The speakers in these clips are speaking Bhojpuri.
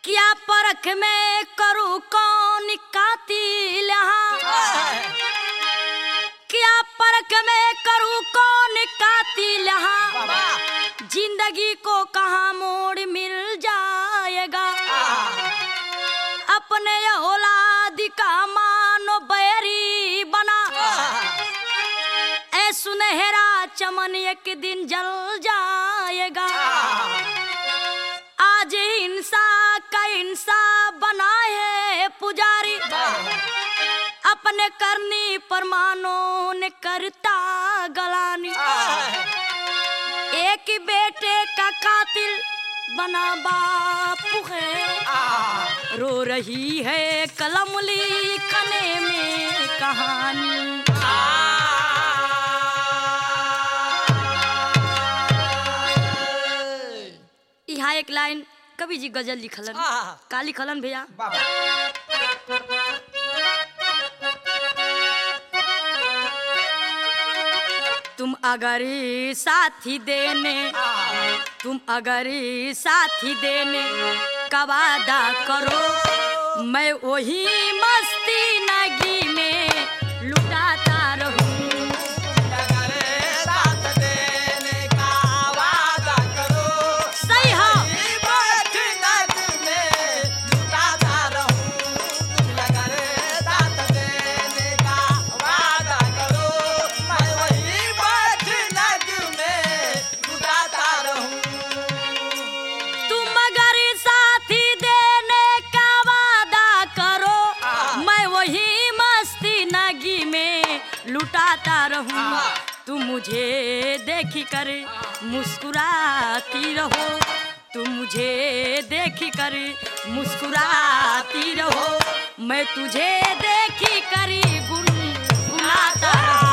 क्या परख में करूँ कौन कातिल यहाँ क्या परख में करूँ कौन कातिल यहाँ जिंदगी को कहाँ मोड़ मिल जाएगा अपने ये औलाद का मानो बैरी बना ऐ सुनहरा चमन एक दिन जल जाएगा आज हिंसा का हिंसा बना है पुजारी अपने करनी परमानों ने करता गलानी एक ही बेटे का कातिल बना बाप है रो रही है कलम लिखने में कहानी यहाँ एक लाइन कवि जी गजल लिखलन आहा। का लिखलन भैया तुम अगर साथी देने तुम अगर साथी देने का वादा करो मैं वही मस्ती नगी में लुटाता रहूं सही हो तुम अगर साथी देने का वादा करो मैं वही मस्ती नगी में लुटाता रहूं तुम मुझे देखी कर मुस्कुराती रहो तुम मुझे देखी कर मुस्कुराती रहो मैं तुझे देखी कर गुनगुनाता रहूं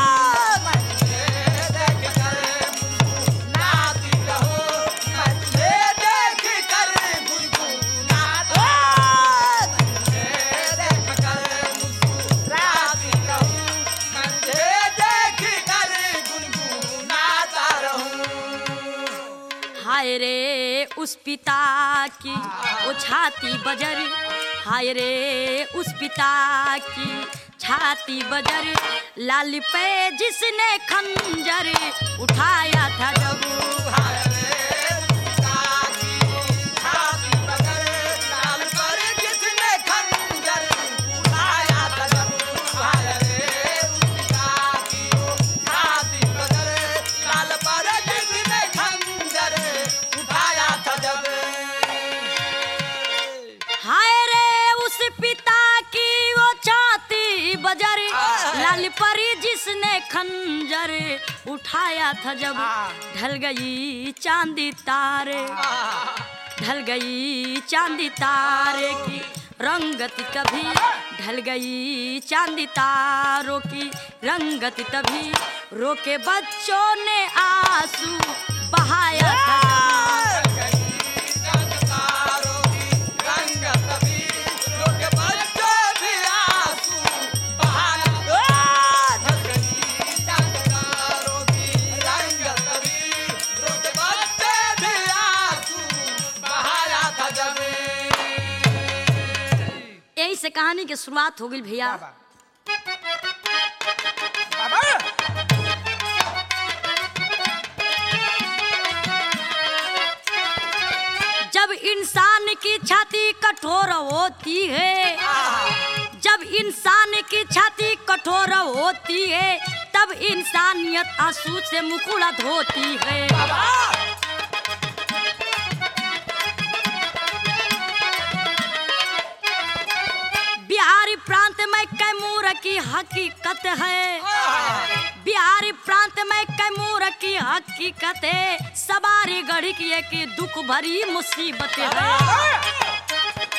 हाय रे उस पिता की वो छाती बजर हाय रे उस पिता की छाती बजर लाल पे जिसने खंजर उठाया था जब हाय रे उस पिता की वो छाती बजर लाल परी जिसने खंजर उठाया था जब ढल गई चांदी तारे ढल गई चांदी तारे की रंगत कभी ढल गई चांदी तारों की रंगत तभी रोके बच्चों ने आंसू बहाया था जब। यही से कहानी की शुरुआत हो गई भैया जब इंसान की छाती कठोर होती है जब इंसान की छाती कठोर होती है तब इंसानियत आंसू से मुकुलत होती है बिहारी प्रांत में कैमूर की हकीकत है बिहारी प्रांत में कैमूर की हकीकत है सवारी गढ़ी की एक दुख भरी मुसीबत है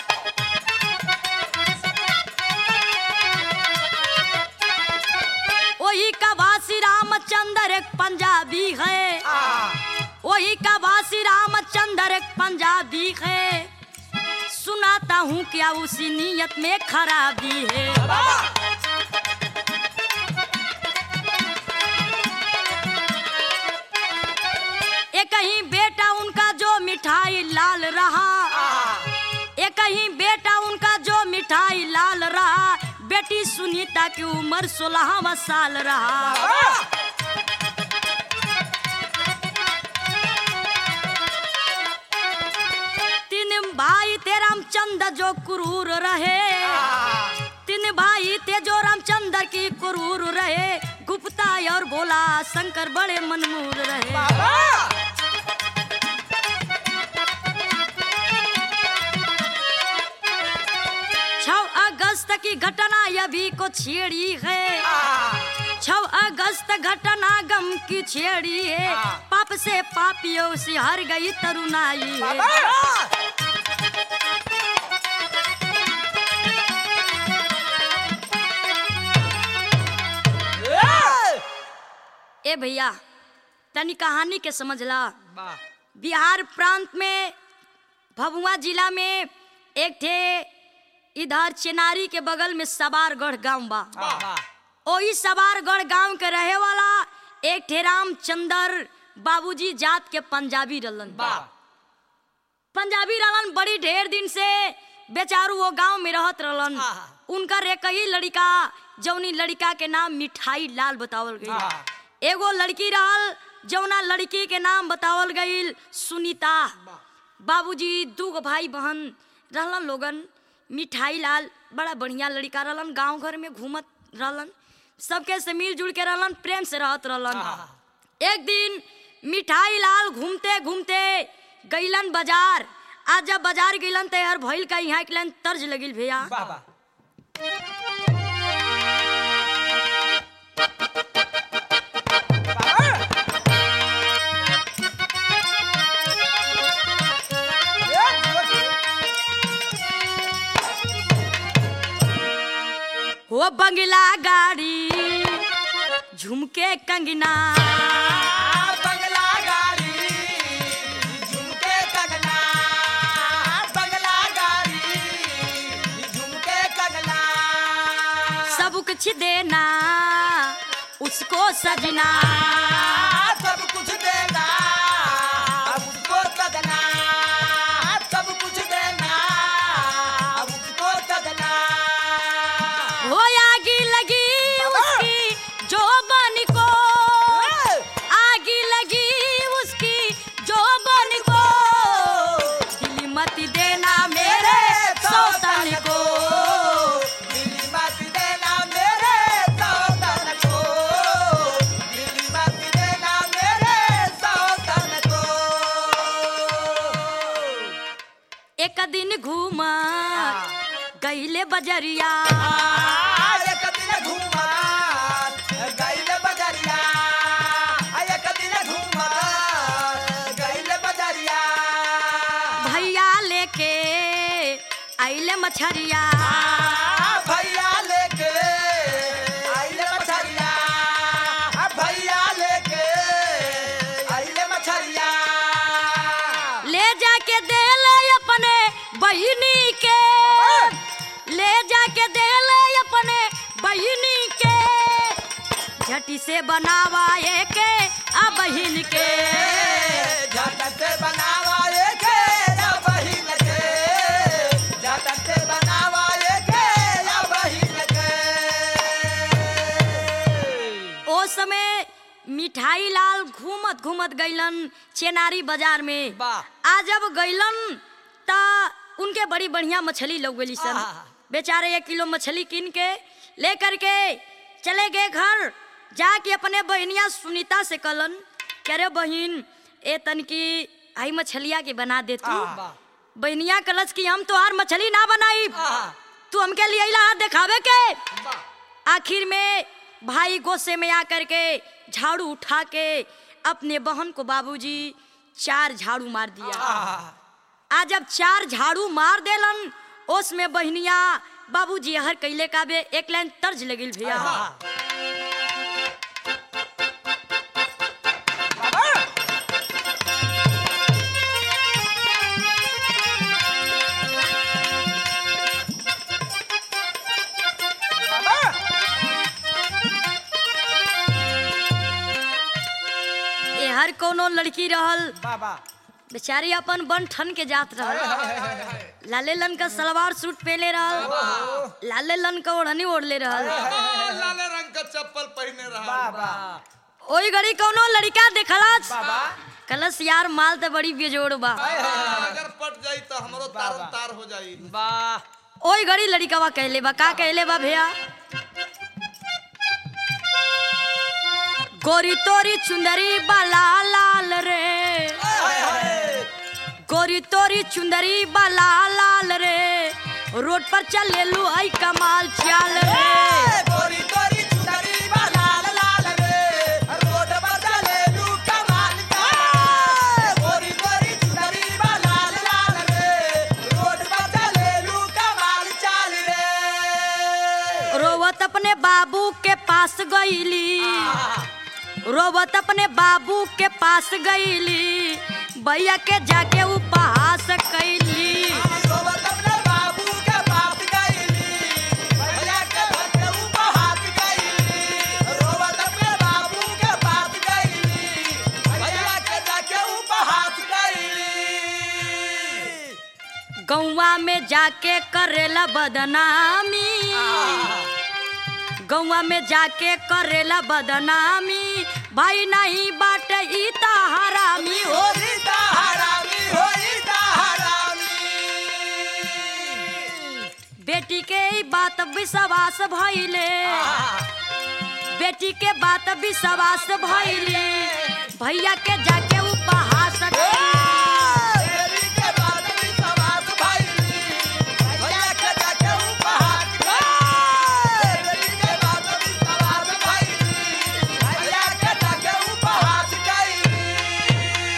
वही का वासी रामचंद्र एक पंजाबी है वही का वासी रामचंद्र एक पंजाबी है सुनाता हूँ क्या उसी नीयत में खराबी है एक ही बेटा उनका जो मिठाई लाल रहा एक सुनीता की उम्र सोलहवा साल रहा तीन भाई ते रामचंद्र जो क्रूर रहे तीन भाई ते जो रामचंद्र की क्रूर रहे गुप्ता और भोला शंकर बड़े मनमूर रहे छह अगस्त की घटना अभी को छेड़ी है छह अगस्त घटना गम की छेड़ी है पाप से पापियों से हर गई तरुणाई है ए भैया तनी कहानी के समझला बिहार प्रांत में भभुआ जिला में एक थे इधर चेनारी के बगल में सवारगढ़ गांव बा ओही सवारगढ़ गांव के रहे वाला एक थे रामचंदर बाबूजी जात के पंजाबी रहलन पंजाबी रहलन बड़ी ढेर दिन से बेचारू वो गांव में रहत रहलन उनका एक ही लड़का जौनी लड़का के नाम मिठाई लाल बतावल गई एगो लड़की रहल जौना लड़की के नाम बतावल गईल सुनीता बाबूजी दू गो भाई बहन रहलन लोगन मिठाई लाल बड़ा बढ़िया लड़का रहलन गांव घर में घूमत रहलन सबके से मिलजुल के रहलन प्रेम से रहत रहलन एक दिन मिठाई लाल घूमते घूमते गईलन बाजार आज जब बाजार गईलन तो यार भइल का यहाँ के तर्ज लगिल भैया हो बंगला गाड़ी झुमके कंगना बंगला गाड़ी झुमके कगला बंगला गाड़ी झुमके कगला सब कुछ देना उसको सजना सब कुछ देना अब उसको सजना सब कुछ देना अब उसको सजना हो आगी लगी उसकी जो बन को आगी लगी उसकी जो बन को दिल मत देना मेरे सौतन को दिल्ली मत देना मेरे सौतन को दिल्ली मत देना मेरे सौतन को एक दिन घूमा गईले बजरिया एक दिन घूमा गैल बजरिया एक दिन घूमा गैल बजरिया भैया लेके आइले मछरिया भैया लेके आइले मछरिया भैया लेके आइले मछरिया ले जाके दे ले अपने बहिनी के ले जाके दे ले अपने बहिनी के झटी से बनावा के आ बहिन के झटक से बनावा के या बहिन के झटक से बनावा के या बहिन के ओ समय मिठाई लाल घूमत घूमत गईलन चेनारी बाजार में वाह। आ जब गईलन ता उनके बड़ी बढ़िया मछली लग गई सन आहा। बेचारे एक किलो मछली कीन के लेकर के चले गए घर जाके अपने बहनिया सुनीता से कलन कह रे बहन ए तन की आई मछलिया के बना दे तू आहा। बहनिया कलच की हम तो हर मछली ना बनाई आहा। तू हमके लिए अइला हाथ दिखावे के आखिर में भाई गोसे में आकर के झाड़ू उठा के अपने बहन को बाबूजी चार झाड़ू मार दिया आज जब चार झाड़ू मार देलन ओस में बहनिया बाबूजी हर कैले का बे एक लाइन तर्ज लगिल भैया ए हर कोनो लड़की रहल बाबा बेचारी अपन बन ठन के जात रहल लाले लन का सलवार सूट पहले रहल लाले लन का ओढ़नी ओढ़ले रहल लाले रंग का चप्पल पहने रहा ओई घड़ी कौनो लड़का देखलस कलस यार माल तो बड़ी बेजोड़ बा अगर पट जाई तो हमरो तार तार हो जाई वाह ओई घड़ी लड़कावा कहले बा का कहले बा भैया गोरी तोरी चुंदरी बा लाल लाल रे गोरी तोरी चुंदरी बा लाल लाल रे रोड पर चले लू आई कमाल चाल रे गोरी गोरी चुनरी बा लाल लाल रे रोड पर चले लू कमाल का गोरी गोरी चुनरी बा लाल लाल रे रोड पर चले लू कमाल चाल रे रोवत अपने बाबू के पास गईली रोवत अपने बाबू के पास गईली भैया के जाके उपहास कैली रोबत अपने बाबू के पास गईली भैया के घर के ऊपर हाथ गईली रोबत अपने बाबू के पास गईली भैया के जाके ऊपर हाथ गईली गौवा में जाके करेला बदनामी गौवा में जाके करेला बदनामी भाई नहीं बाटे ई ता हरामी हो होई ता हरामी होई ता हरामी बेटी के ई बात विश्वास भइले बेटी के बात विश्वास भइले भैया के जाके उपहास कैली। देवी के बाद भी सवास भइली भैया के जाके ऊपर हाथ गईली देवी के बाद भी सवास भइली भैया के जाके ऊपर हाथ गईली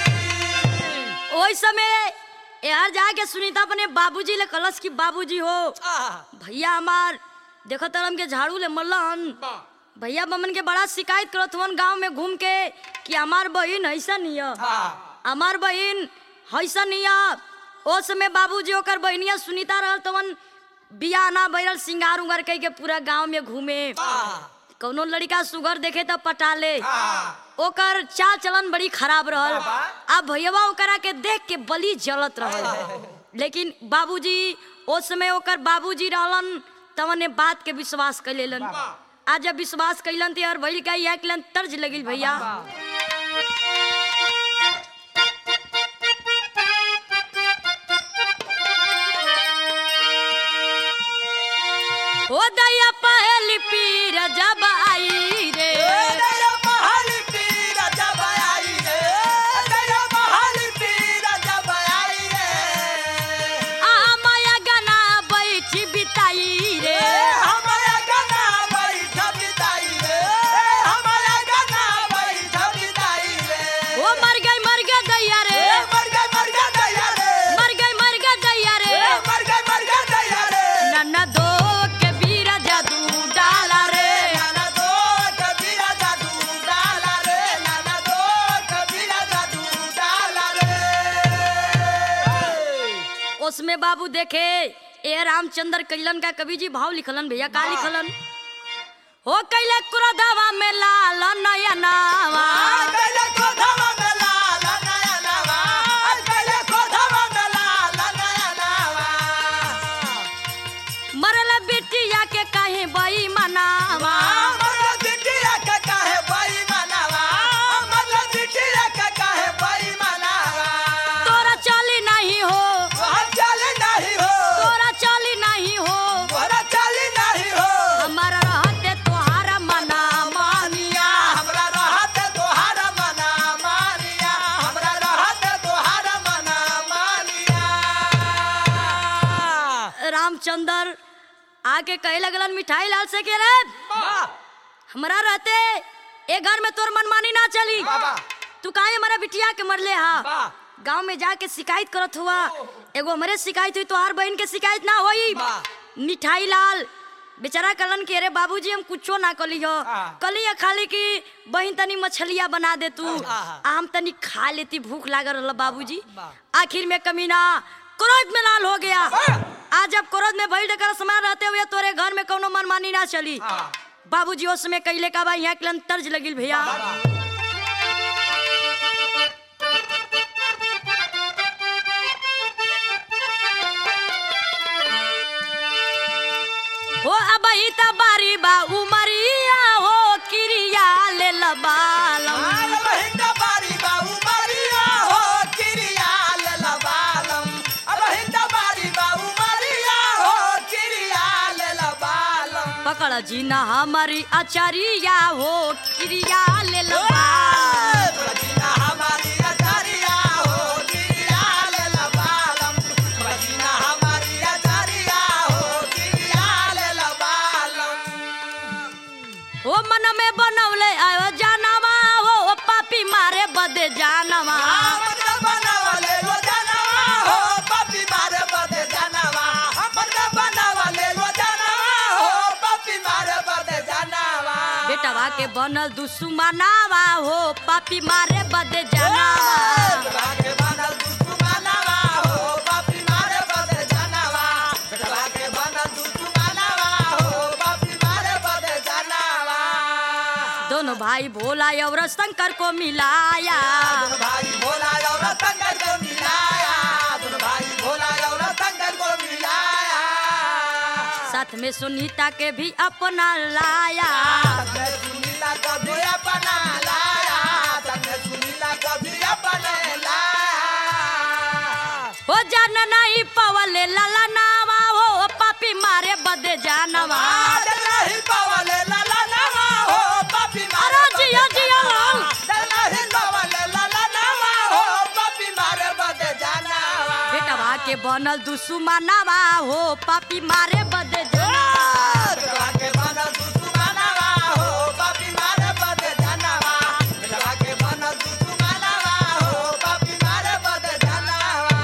ओई समय यार जाके सुनीता अपने बाबूजी ले कलश की बाबूजी हो भैया हमार देखो तरम के झाड़ू ले मल्लन भैया बमन के बड़ा शिकायत करत हुवन गांव में घूम के कि हमार बहिन ऐसा नहीं हमार बहिन ऐसा नहीं ओ समय बाबूजी ओकर बहनिया सुनीता रहल तवन बियाह ना बैरल सिंगार उंगार कई के पूरा गांव में घूमे कौनो लड़का सुगर देखे तो पटा ले ओकर चाल चलन बड़ी खराब रहल अब भैया ओकरा के देख के बली जलत रहल लेकिन बाबूजी ओ समय ओकर बाबूजी रहलन तवने बात के विश्वास कर लेलन आज जब विश्वास कैलन तो यार भैल का यह कैलन तर्ज लगिल भैया ओ दैया पहली पीर जब आई रे तेरा महल पीर जब आई रे तेरा महल पीर जब आई रे आ माया गाना बैठी बिताई रे हमारा गाना बैठ बिताई रे हमारा गाना बैठ बिताई रे ओ मर गई मर गई दैया रे मर गए मर गए दैया रे मर गई मर गई दैया रे मर गए मर गए दैया रे नन्ना दो के बीर जादू डाला रे नाना दो कबीरा जादू डाला रे नाना दो कबीरा जादू डाला रे उसमें बाबू देखे ए रामचंद्र कैलन का कवि जी भाव लिखलन भैया का लिखलन हो कैले क्रोधवा में लाल नयनावा कैले कोठवा में लाल नया नवा कैले कोठवा में लाल नया नवा मरल बिटिया के कहीं बई मनावा मतलब बिटिया के काहे बई मनावा मतलब बिटिया के काहे बई मनावा तोरा चली नहीं हो हम चले नहीं हो तोरा चली नहीं हो तोरा चली नहीं हो हमारा रहते तोहारा मना मानिया हमरा रहत तोहारा मना मानिया हमरा रहत तोहारा मना मानिया रामचंद्र आके कहे लगलन मिठाई लाल से के रे हमरा रहते ए घर में तोर मनमानी ना चली बाबा। तू काहे हमारा बिटिया के मरले हा वाह। गांव में जाके शिकायत करत हुआ एगो हमरे शिकायत हुई तोहार बहन के शिकायत ना होई वाह। मिठाई लाल बेचारा कलन के रे बाबूजी हम कुछो ना कली हो हाँ। कली है खाली की बहन तनी मछलिया बना दे तू हाँ। आ हम तनी खा लेती भूख लागल रहल बाबूजी वाह। आखिर में कमीना क्रोध में लाल हो गया वाह। आज जब क्रोध में भइल कर समय रहते हुए तोरे घर में कोनो मनमानी ना चली हाँ। बाबूजी उस समय कैले का बा यहाँ के तर्ज लगिल भैया हो अब ही त बारी बा उमरिया हो किरिया ले लबालम आल बहिंदा बारी बाऊ मरिया हो किरिया लेला बालम अब हिंदा बारी बाऊ मरिया हो किरिया लेला बालम पकड़ जी न हमारी अचरिया हो किरिया ले लबालम बजना हमारी अचारिया हो किरिया लेला बालम बजना हमारी अचारिया हो किरिया लेला बालम हो मन में बनौले आयो जानवा हो पापी मारे बदे जानवा हमका बनावले लो जानवा हो पपी मारे बदे जानवा हमका बनावले लो जानवा हो पपी मारे बदे जानवा बेटवा के बनल दुश्मनावा हो पापी मारे बदे जानवा बेटवा के बनल दुश्मनावा हो पपी मारे बदे जानवा बेटवा के बनल दुश्मनावा हो पपी मारे बदे जानवा दोनों भाई भोला और शंकर को मिलाया दोनों भाई भोला और शंकर को मिलाया दोनों भाई भोला और शंकर को मिलाया साथ में सुनीता के भी अपना लाया तन्ने सुनीला कभी अपना लाया तन्ने सुनीला कभी अपने लाया हो जान नहीं पवले लला नावा हो पापी मारे बदे जानवा आज नहीं पावले लाला नामा हो पापी मारे अरे जिया जिया लाल आज नहीं पावले लाला नामा हो पापी मारे बदे जानावा बेटवा के बनल दुश्मनावा हो पापी मारे बदे जानवा बेटवा के बनल दुश्मनावा हो पापी मारे बदे जानावा बेटवा के बनल दुश्मनावा हो पापी मारे बदे जानावा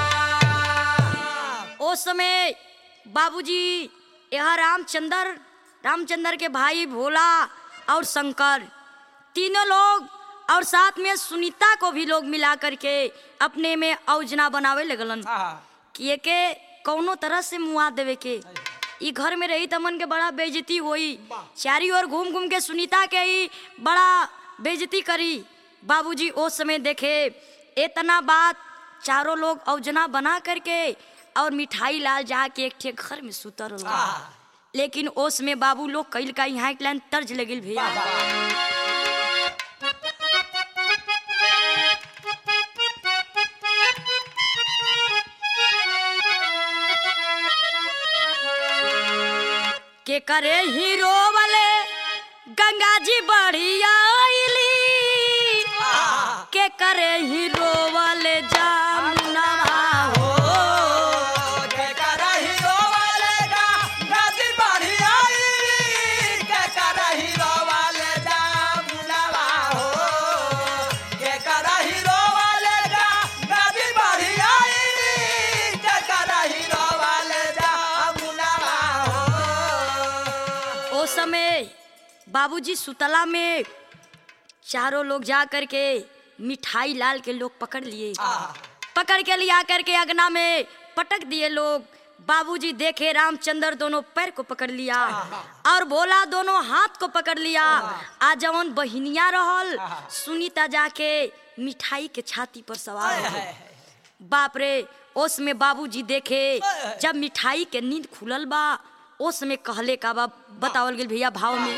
ओ समय बाबूजी यह रामचंद्र रामचंद्र के भाई भोला और शंकर तीनों लोग और साथ में सुनीता को भी लोग मिला करके अपने में औजना बनावे लगलन कि के कौनो तरह से मुआ देवे के ई घर में रही तमन के बड़ा बेइज्जती होई चारी ओर घूम घूम के सुनीता के ही बड़ा बेइज्जती करी बाबूजी ओ समय देखे इतना बात चारों लोग औजना बना करके और मिठाई लाल जा के एक ठे घर में सुतर रहलन। लेकिन ओस में बाबू लोग कैल का यहाँ के लाइन तर्ज लगिल भैया के करे हीरो वाले गंगा जी बढ़िया आइली के करे हीरो वाले जामुनवा हो ओ समय बाबूजी सुतला में चारों लोग जा करके मिठाई लाल के लोग पकड़ लिए पकड़ के लिया करके अगना में पटक दिए लोग बाबूजी देखे रामचंद्र दोनों पैर को पकड़ लिया और भोला दोनों हाथ को पकड़ लिया आ जवन बहिनिया रहल सुनीता जाके मिठाई के छाती पर सवार हो गई। बाप रे ओस में बाबूजी देखे जब मिठाई के नींद खुलल बा ओस में कहले का बा बतावल गेल भैया भाव में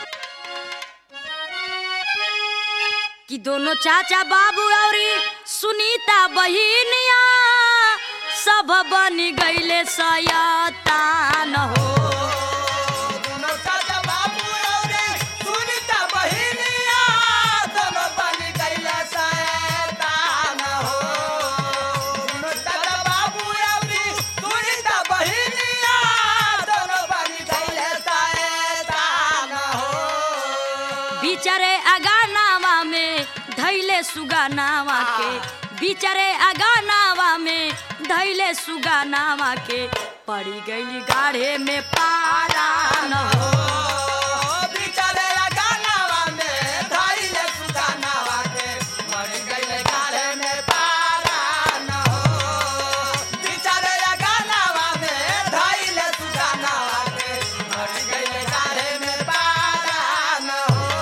कि दोनों चाचा बाबू और सुनीता बहिनिया सब बन गईले सयातान हो दोनों चाचा बाबू औरे सुनीता बहिनिया दोनों बन गइले शैतान हो दोनों चाचा बाबू औरे सुनीता बहिनिया दोनों बन गइले शैतान हो बिचारे अगानावा में धैले सुगानावा के बिचारे अगानावा में धैले सुगानावा के पड़ी गई गाढ़े में पारा न हो बिचारे गानावा में धइले सुगानावा के मर गइले गाढ़े में पारा न हो बिचारे गानावा में धइले सुगानावा के मर गइले गाढ़े में पारा न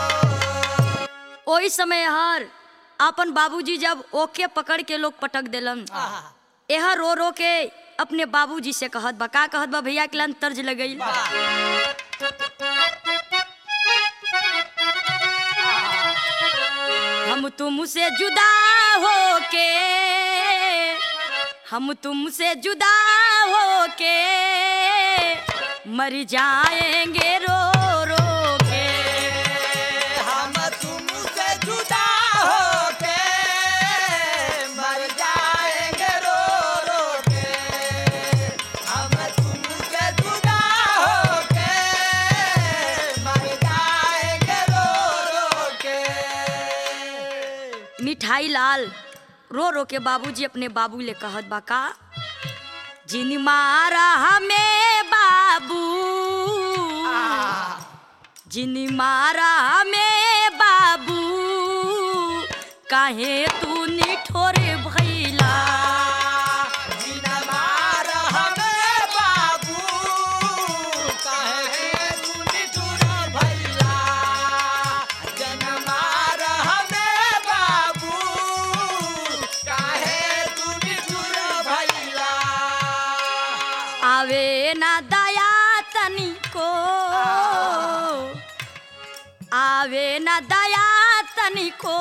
हो ओही समय हर अपन बाबूजी जब ओके पकड़ के लोग पटक देलन यह रो रो के अपने बाबूजी से कहत बा का कहत बा भैया के लान तर्ज लगई हम तुमसे जुदा होके हम तुमसे जुदा होके मर जाएंगे रो रो के हम तुमसे जुदा होके मर जाएंगे रो रो के हम तुमसे जुदा होके मर जाएंगे रो रो के मिठाई लाल रो रो के बाबूजी अपने बाबू ले कहत बा का जिन मारा हमें बाबू जिन मारा हमें बाबू काहे तू निठोर भैला जिनमार हमें बाबू कहे सुनिठुर भैया जनमार हमें बाबू कहे सुनिठुर भैया आवे ना दया तनिको आवे ना दया तनिको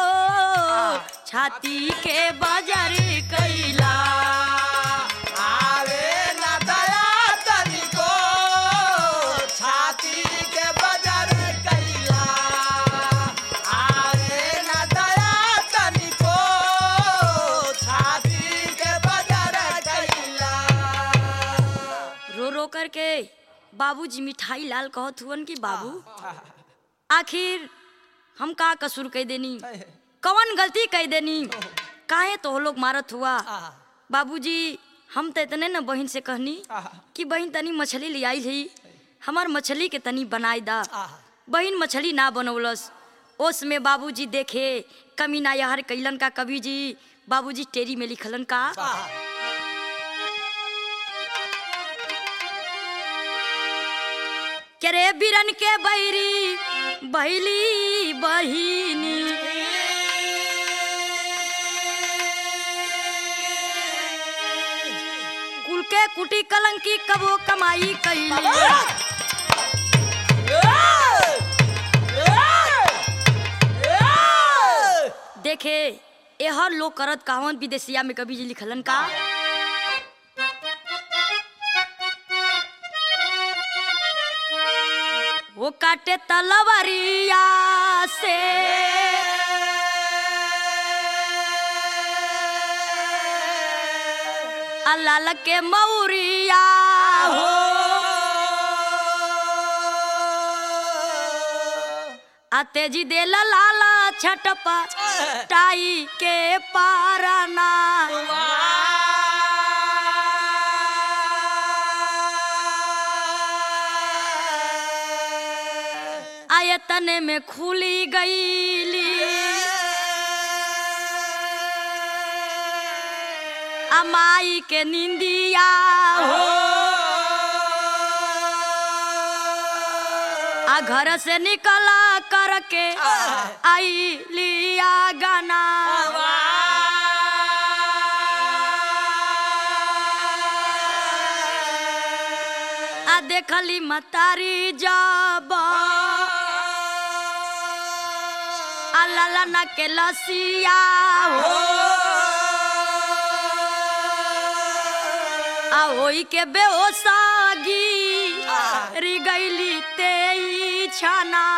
छाती के बजर कैला आवे न दया तनिको छाती के बजर कैला आवे न दया तनिको छाती के बजर कैला रो रो करके बाबूजी मिठाई लाल कहत हुवन कि बाबू आखिर हम का कसूर कह देनी कवन गलती कह देनी काहे तो लोग मारत हुआ बाबूजी हम तो इतने न बहन से कहनी कि बहन तनी मछली ले आई ही हमार मछली के तनी बनाई दा बहन मछली ना बनौलस ओस में बाबूजी देखे कमीना यहर कैलन का कवि जी बाबूजी टेरी में लिखलन का करे बिरन के बैरी बहली बहिनी कुल के कुटी कलंकी कबो कमाई कैली देखे एहर लोग करत कावन विदेशिया में कभी जी लिखलन का वो काटे तलवरिया से अल्लाह के मौरिया हो आते जी दे लाला छटपा टाई के पारना आयतन में खुली गईली अमाई के निंदिया हो आ घर से निकला करके आई लिया गाना आ देखली मतारी जब आ ललना के लसिया हो आ होई के बेहोसागी री गईली तेई छाना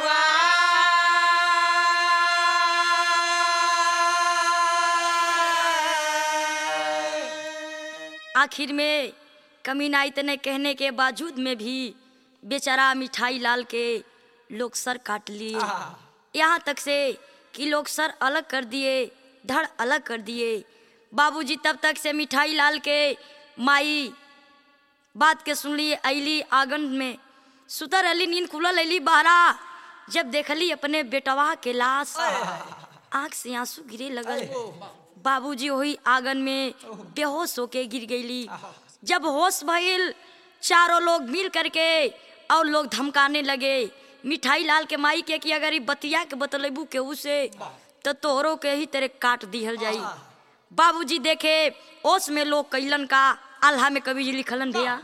आखिर में कमीना इतने कहने के बावजूद में भी बेचारा मिठाई लाल के लोग सर काट लिए यहाँ तक से कि लोग सर अलग कर दिए धड़ अलग कर दिए बाबूजी तब तक से मिठाई लाल के माई बात के सुन ली अली आंगन में सुतर अली नींद खुलल अली बहरा जब देखली अपने बेटवा के लाश आंख से आंसू गिरे लगल बाबूजी वही आंगन में बेहोश होके गिर गईली जब होश भइल चारों लोग मिल करके और लोग धमकाने लगे मिठाई लाल के माई के कि अगर ई बतिया के बतलेबू केहू से तो तोहरो के ही तेरे काट दिहल जाई बाबूजी देखे ओस में लोग कैलन का आल्हा में कवि जी लिखलन भैया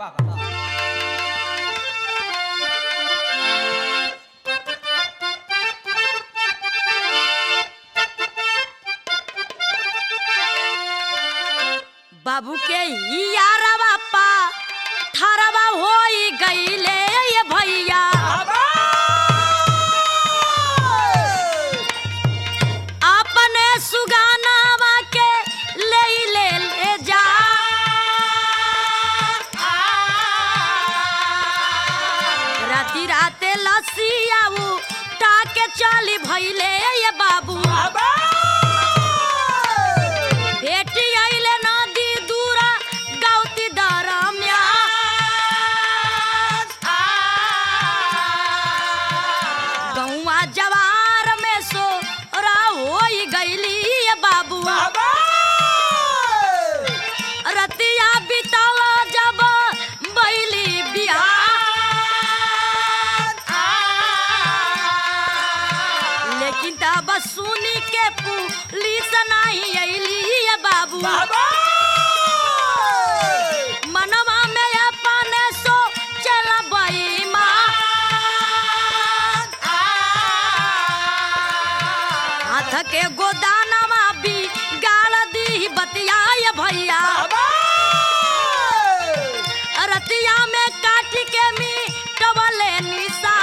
बाबू के ही यारवा पा थारवा होई गईले ये भैया अपने सुगानावा के ले ले ले जा राती राते लसिया उ टाके चली भइले ये बाबू भेटी आइले नदी दूरा गाउती दरम्या गौवा जवार में सो रा होई गईली ये बाबू रतिया बितावा जब बैली बिहार लेकिन तब सुनी के पुलिस नहीं अइली ये बाबू मनवा में अपने सो चला हाथ के गोदानवा भी गाल दी बतिया ये भैया रतिया में काट के मी टबले निशा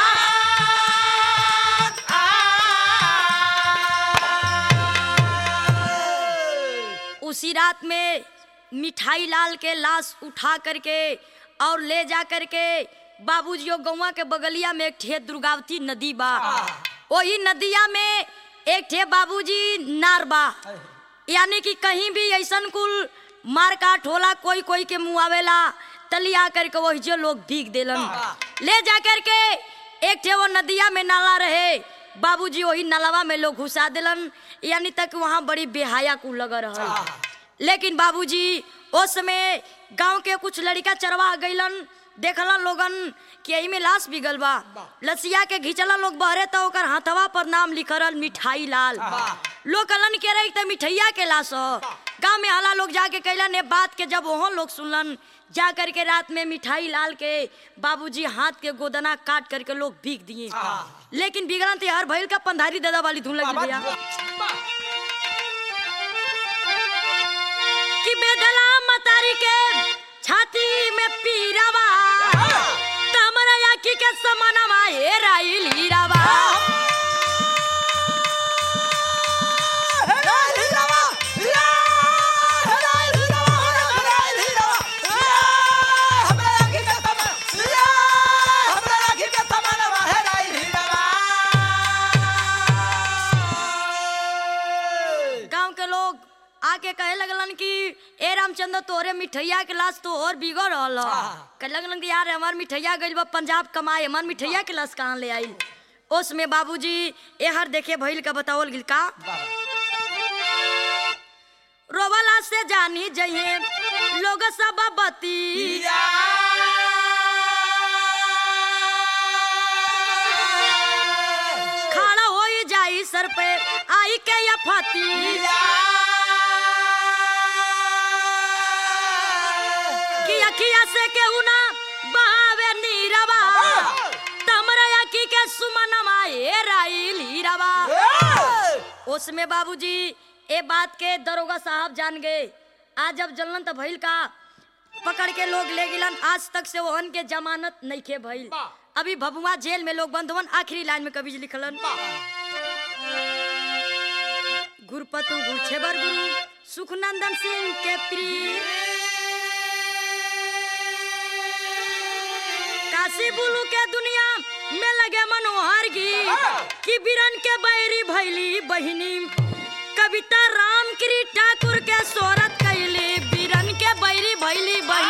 उसी रात में मिठाई लाल के लाश उठा करके और ले जा करके बाबूजी गौवा के बगलिया में एक ठे दुर्गावती नदी बा वही नदिया में एक ठे बाबूजी नार बा यानी कि कहीं भी ऐसन कुल मार काट होला कोई कोई के मुँह आवेला तलिया करके वही जो लोग भीग देलन ले जा करके एक ठे वो नदिया में नाला रहे बाबूजी वही नलवा में लोग घुसा दिलन यानी तक वहाँ बड़ी बेहाया कुल लग रहा लेकिन बाबूजी उस समय गांव के कुछ लड़का चरवा गइलन देखला लोगन कि एही में लाश बिगल बा लसिया के घिचला लोग बहरे तो ओकर हाथवा पर नाम लिखल मिठाई लाल लोग कलन के रही त मिठैया के लाश ह गांव में हला लोग जाके कैलन ने बात के जब वहाँ लोग सुनलन जा करके रात में मिठाई लाल के बाबूजी हाथ के गोदना काट करके लोग भीग दिए लेकिन बिगड़न ते हर भइल का पंधारी दादा वाली धुन लगी भैया कि बेदला मतारी के छाती में पीरावा तमरा याकी के समानवा ए राइल हीरावा गांव के लोग आके कहे लगलन कि ए रामचंद्र तोरे मिठैया के लाश तो और बिगड़ रहल ह। कहे लगलन कि यार हमार मिठैया गइल बा पंजाब कमाए हमार मिठैया के लाश कहाँ ले आइल उसमें बाबूजी एहर देखे भइल का बतावल गिल का रोवला से जानी जइए लोग सब बती खड़ा हो जाई सर पे आई के या फती कि अखिया से केहू ना बहावे नीरवा तमरा अखी के सुमनमा ए राइल हीरावा उसमें बाबूजी ए बात के दरोगा साहब जान गए आज जब जलन त भइल का पकड़ के लोग ले गिलन आज तक से ओहन के जमानत नहीं खे भइल अभी भभुआ जेल में लोग बंद हुवन आखिरी लाइन में कवि जी लिखलन गुरपतु गुरछेबर गुरु सुखनंदन सिंह के प्रिय काशी बुलू के दुनिया में लगे मनोहर गी कि बिरन के बैरी भैली बहिनी कविता राम गिरी ठाकुर के सोरत कैली बिरन के बैरी भैली बहिनी